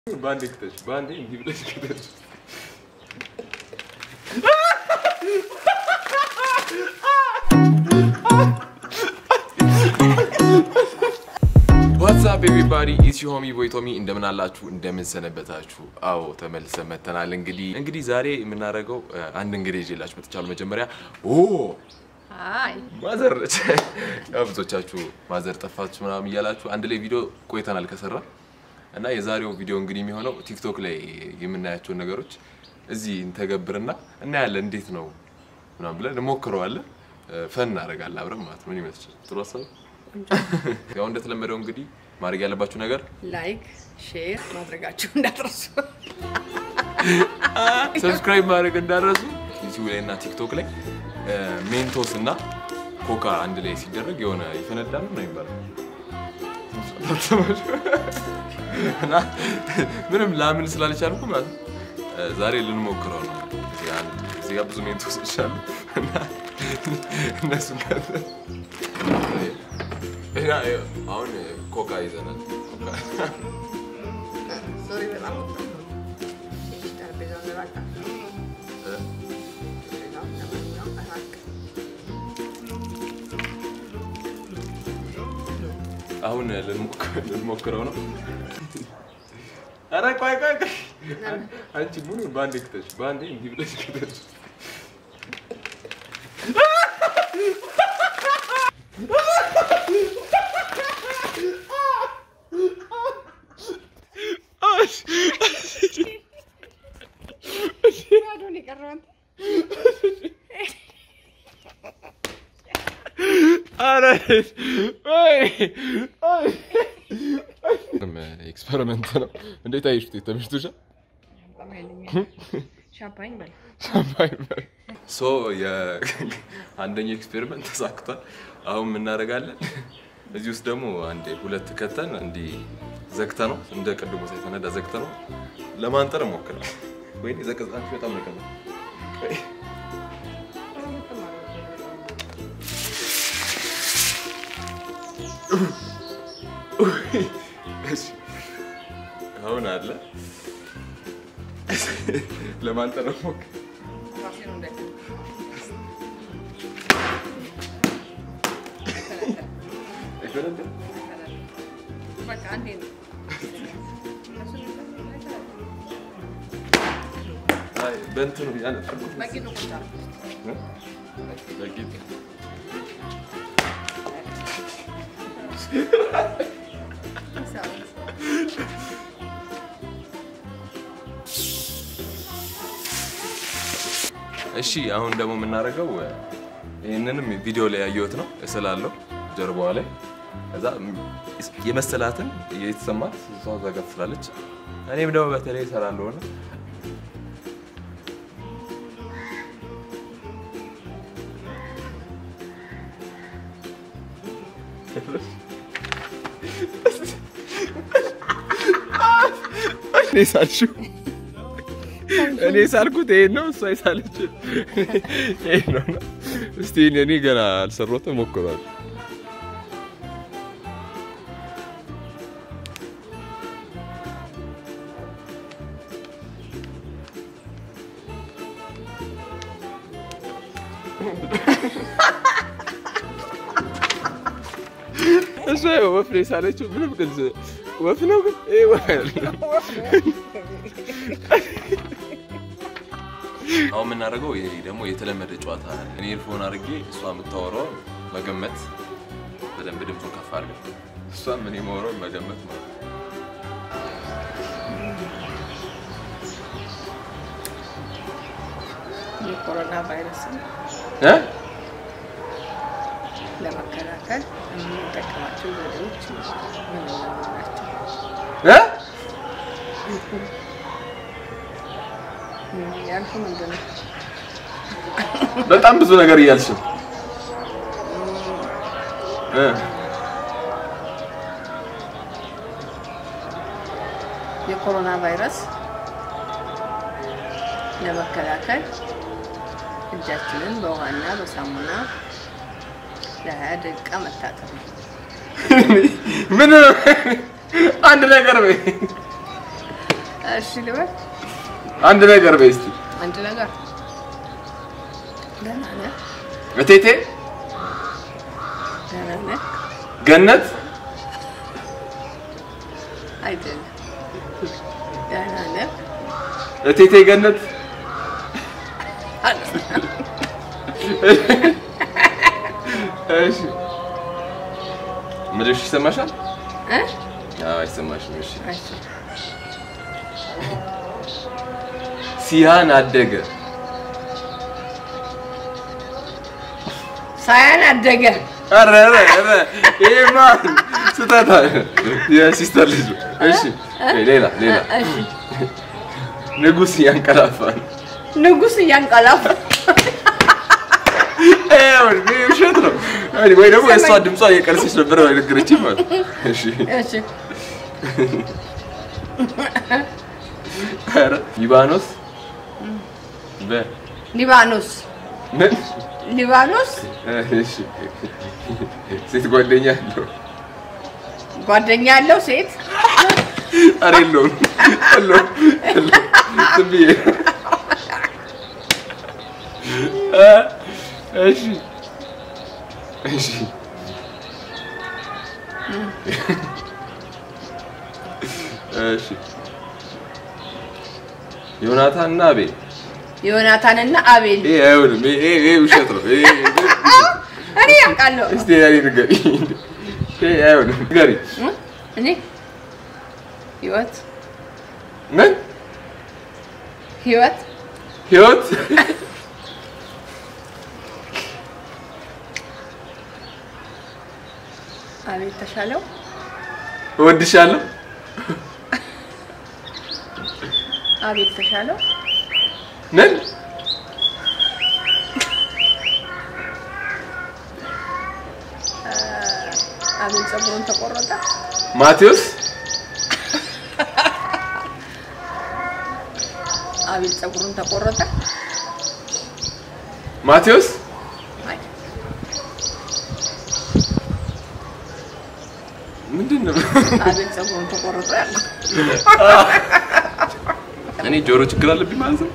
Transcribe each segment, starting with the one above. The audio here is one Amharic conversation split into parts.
በአንዴ ክተች፣ በአንዴ እንዲህ ብለሽ ክተች። ዋትሳፕ ኤቭሪባዲ ኢትስ ዩ ሆሚ ቦይ ቶሚ እንደምን አላችሁ? እንደምን ሰነበታችሁ? አዎ ተመልሰን መተናል። እንግዲህ እንግዲህ ዛሬ የምናደርገው አንድ እንግዲህ ይዤላችሁ መጥቻለሁ። መጀመሪያ ኦ አይ ማዘር ያው ብዙዎቻችሁ ማዘር ጠፋችሁ ምናምን እያላችሁ አንድ ላይ ቪዲዮ ቆይተናል ከሰራ እና የዛሬው ቪዲዮ እንግዲህ የሚሆነው ቲክቶክ ላይ የምናያቸውን ነገሮች እዚህ እንተገብርና እናያለን እንዴት ነው ምናምን ብለን እንሞክረዋለን። ፈን እናደርጋለን አብረን ማለት ነው። ምን ይመስላል? ጥሩ ሀሳብ። ያው እንደተለመደው እንግዲህ ማድረግ ያለባችሁ ነገር ላይክ ሼር ማድረጋችሁ እንዳትረሱ። ሰብስክራይብ ማድረግ እንዳረሱ ዩቲዩብ ላይ እና ቲክቶክ ላይ ሜንቶስ እና ኮካ አንድ ላይ ሲደረግ የሆነ ይፈነዳል ነው ይባላል። እና ምንም ላምን ስላልቻልኩ ማለት ነው ዛሬ ልንሞክረው ነው። እዚህ አንድ እዚህ ጋር ብዙ ሜንቶሶች አሉ እና እነሱ ጋር እና አሁን ኮካ ይዘናል። ኮካ ሶሪ በጣም ትንሽ ጠረጴዛውን ራቅ ጠረጴዛውን ለማንኛውም ራቅ። አሁን ልንሞክረው ነው። ኧረ ቆይ ቆይ ቆይ አንቺ ሙሉ በአንዴ ክተች፣ በአንዴ እንዲህ ብለሽ ክተች። ባዶን የቀረው አንተ። ኤክስፐሪመንት ነው። እንዴት አየሽ? ተመችቶሻል? በጣም ኃይለኛ ሻምፓኝ በል ሶ የአንደኛው ኤክስፔሪመንት ተሳክቷል። አሁን የምናደርጋለን እዚህ ውስጥ ደግሞ አንዴ ሁለት ከተን እንዲህ ዘግተ ነው እንደ ቅድሙ ሳይፈነዳ ዘግተ ነው ለማንጠር ሞክራል። ወይ ዘቀዛችሁ በጣም ነው ቀላል። ቆይ እሺ፣ አሁን አለ ለማንጠር ሞክር ራሴ ነው እንዳይፈነዳ። አይፈነዳም? በቃ አንዴ ነው። አይ በእንትኑ ያነጠርኩት በቂ ነው ቁጭ አልኩት። በቂ እሺ አሁን ደግሞ የምናደርገው ይህንንም ቪዲዮ ላይ ያየሁት ነው እስላለሁ ጀርባዋ ላይ ከዛ የመሰላትን የተሰማት እሷ እዛ ጋር ትስላለች። እኔም ደግሞ በተለይ እሰራለሁ ነው እኔ ሳልሽው እኔ ሳልኩት ይሄን ነው፣ እሷ የሳለች ይሄን ነው። እና እስቲ እኔ ገና አልሰራሁትም፣ ሞክሯል። እሷ ያው ወፍ ነው የሳለችው። ምንም ግልጽ ወፍ ነው ግን ይሄ ወፍ አይደለም። አሁን የምናደርገው ይሄ ደግሞ የተለመደ ጨዋታ እኔ ኤርፎን አድርጌ እሷ የምታወራው መገመት፣ በደንብ ድምፁን ከፍ አድርገን እሷም እኔ የማወራውን መገመት ማለት ነው። የኮሮና ቫይረስን እ? ለመከላከል የምንጠቀማቸው ዘዴዎች ምን ምን ናቸው? እ? ያልኩ ምንድን ነው? በጣም ብዙ ነገር እያልሽ ነው። እ? የኮሮና ቫይረስ ለመከላከል እጃችንን በውሃና በሳሙና ለሀያ ደቂቃ መታጠብ ነው። ምን አንድ ነገር በይ። እሺ ልበል አንድ ነገር በይ እስቲ። አንድ ነገር ደህና ነህ? እቴቴ ደህና ነህ? ገነት አይደለም ደህና ነህ? እቴቴ ገነት እሺ ምድርሽ ይሰማሻል? እ? አዎ አይሰማሽም። እሺ እሺ ሲያን አደገ ሳያን አደገ ኧረ ኧረ ኧረ ይሄማ ስህተት አለ። የሲስተር ልጅ ነው። እሺ ሌላ ሌላ እሺ ንጉስ ያንቀላፋ ነው። ንጉስ እያንቀላፋ ይኸውልህ፣ ይሄ ውሸት ነው ወይ ደግሞ የእሷ ድምጿ እየቀነሰች ነበር ነገረችኝ ማለት ነው። እሺ እሺ ኧረ ሊባኖስ በ ሊባኖስ ምን ሊባኖስ እሺ ሴት ጓደኛ አለው ጓደኛ ያለው ሴት ኧረ የለውም የለውም የለውም። ዝም ብዬ እ እሺ እሺ እሺ ዮናታን እና አቤል ዮናታንና አቤል ይሄ አይሆንም። ይሄ ይሄ ውሸት ነው። ይሄ እኔ ያውቃለሁ እስቲ ያኔ ንገሪ። ይሄ አይሆንም። ንገሪ። እ? እኔ ህይወት ምን ህይወት ህይወት አቤል ተሻለው እወድሻለሁ። አቤል ተሻለው ምን አቤል ፀጉሩን ተቆረጠ ማቴዎስ አቤል ፀጉሩን ተቆረጠ ማቴዎስ አይ ምንድን ነው? አቤል ፀጉሩን ተቆረጠ ያልኩት እኔ ጆሮ ችግር አለብኝ ማለት ነው።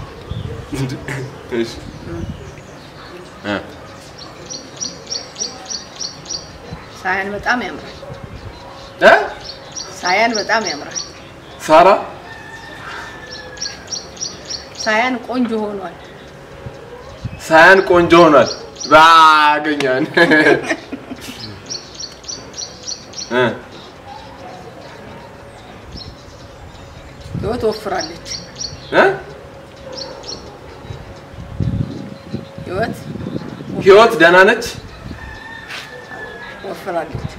እሺ እ ሳያን በጣም ያምራል እ ሳያን በጣም ያምራል ሳራ ሳያን ቆንጆ ሆኗል ሳያን ቆንጆ ሆኗል። ባገኛን እ ህይወት ወፍራለች እ ህይወት ህይወት ደህና ነች። ወፍራለች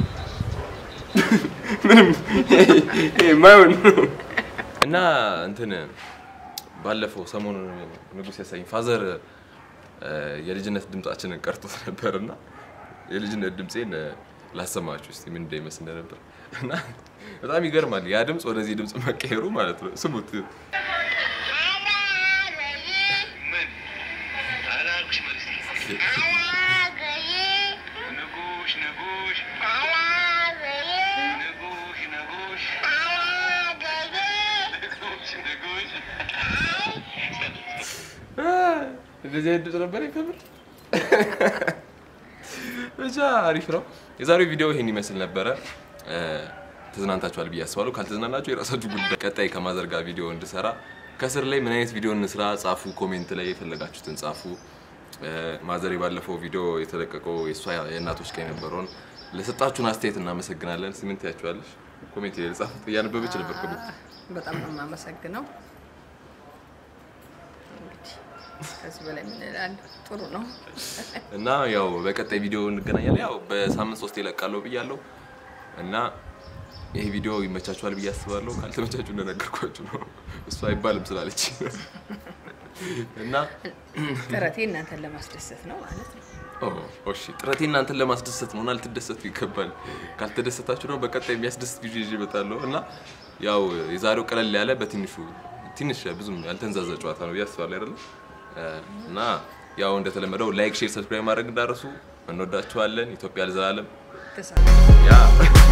ምንም ይሄ የማይሆን እና እንትን ባለፈው ሰሞኑን ንጉስ ያሳይኝ ፋዘር የልጅነት ድምጻችንን ቀርቶት ነበር እና የልጅነት ድምፄን ላሰማችሁ እስቲ ምን እንደሚመስል እንደነበር እና በጣም ይገርማል። ያ ድምፅ ወደዚህ ድምፅ መቀየሩ ማለት ነው። ስሙት። ምን አላልኩሽ? መልስ ንጉሽ ንጉሽ ንጉሽ ንጉሽ ንጉሽ ንጉሽ እንደዚህ አይነት ድምፅ ነበር ከምር ብቻ አሪፍ ነው። የዛሬው ቪዲዮ ይሄን ይመስል ነበረ። ተዝናንታችኋል ብዬ አስባለሁ። ካልተዝናናችሁ የራሳችሁ ጉዳይ። ቀጣይ ከማዘር ጋር ቪዲዮ እንድሰራ ከስር ላይ ምን አይነት ቪዲዮ እንስራ ጻፉ፣ ኮሜንት ላይ የፈለጋችሁትን ጻፉ። ማዘር ባለፈው ቪዲዮ የተለቀቀው የእሷ የእናቶች ቀን የነበረውን ለሰጣችሁን አስተያየት እናመሰግናለን። እስኪ ምን ትያችኋለሽ? ኮሜንት ላይ ጻፉት። እያነበበች ነበር ኮሜንት። በጣም ነው የማመሰግነው እንግዲህ ከዚህ በላይ ምን እላለሁ ጥሩ ነው እና ያው በቀጣይ ቪዲዮ እንገናኛለን። ያው በሳምንት ሶስት ይለቃለሁ ብያለሁ እና ይሄ ቪዲዮ ይመቻችኋል ብዬ አስባለሁ። ካልተመቻችሁ እንደነገርኳችሁ ነው። እሱ አይባልም ስላለች እና ጥረቴ እናንተን ለማስደሰት ነው ማለት ነው ኦ እሺ፣ ጥረቴ እናንተን ለማስደሰት ነው እና ልትደሰቱ ይገባል። ካልተደሰታችሁ ነው በቀጣይ የሚያስደስት ቪዲዮ ይዤ እመጣለሁ እና ያው የዛሬው ቀለል ያለ በትንሹ ትንሽ ብዙም ያልተንዛዛ ጨዋታ ነው ብዬ አስባለሁ አይደለ እና ያው እንደተለመደው ላይክ፣ ሼር፣ ሰብስክራይብ ማድረግ እንዳረሱ። እንወዳችኋለን። ኢትዮጵያ ለዘላለም ተሳ ያ